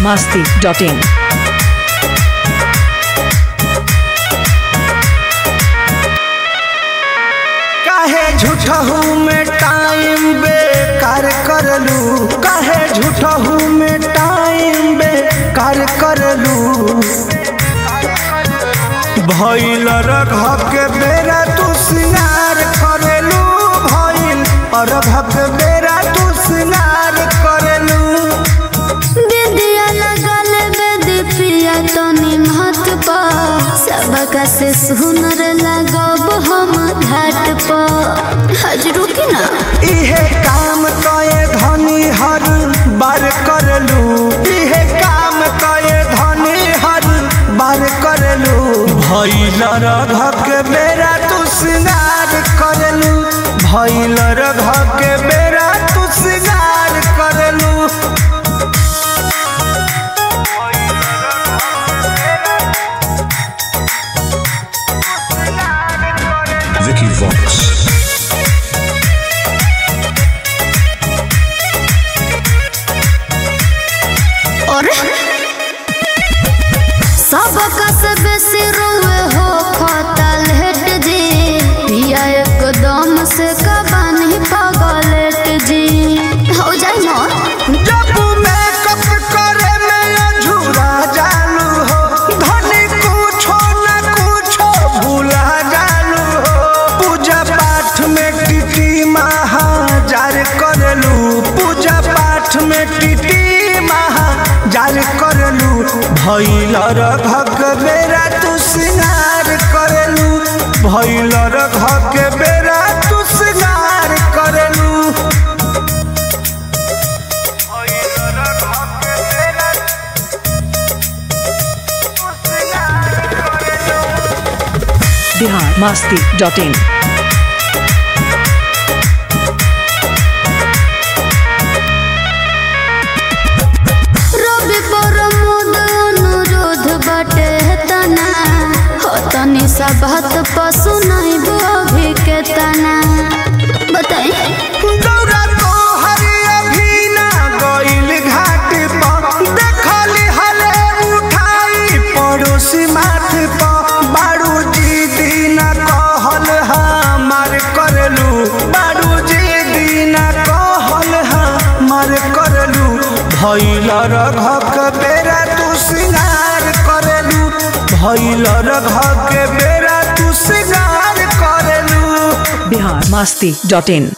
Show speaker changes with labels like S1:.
S1: masti.in.
S2: काहे झूठहू में टाइम बेकार करलू काहे झूठहू में टाइम बेकार करलू भइल रघ के बेरा तू सिंगार करेलू भइल अरघ के बेरा तू सिंगार करेलू
S3: बिंदिया लगल बेदी प्रिया तनी महत पा सबका से सुनर लगब हम घाट पा हजरू की ना
S2: इहे काम कए धनी हर बार करलू इहे काम कए धनी हर बार करलू भइल रघ के बेरा तू सिंगार करलू भइल रघ के बेरा तू सिंगार करलू
S4: Vicky Vox.
S3: और सबका से बेसी रोए हो खतल हेट जी पिया एकदम से कबानी पगलेट जी हो जाए ना
S2: जब मेकअप करे में अझूरा जालू हो धनी कुछो न कुछो भूला जालू हो पूजा पाठ में टिटी महाजार करलू पूजा पाठ में टिटी महाजार करलू भैल रघक बेरा तू सिंगार करलू भैल रघक बेरा तू सिंगार करलू
S1: Bihar masti.in.
S3: रवि प्रमोद अनुरोध बटे तना हो तनी सा बात पशु नहीं अभी के तना बताई
S2: दौरा तो हरि अभी ना गइल घाट पर देखली हले उठाई पड़ोसी माथ पर बारू जी दीना कहल हमार करलू बारू जी दीना कहल हमार करलू भैल रघक बेरा तू सिंगार करलू भैल रघक बेरा तू सिंगार करलू
S1: Bihar masti.in.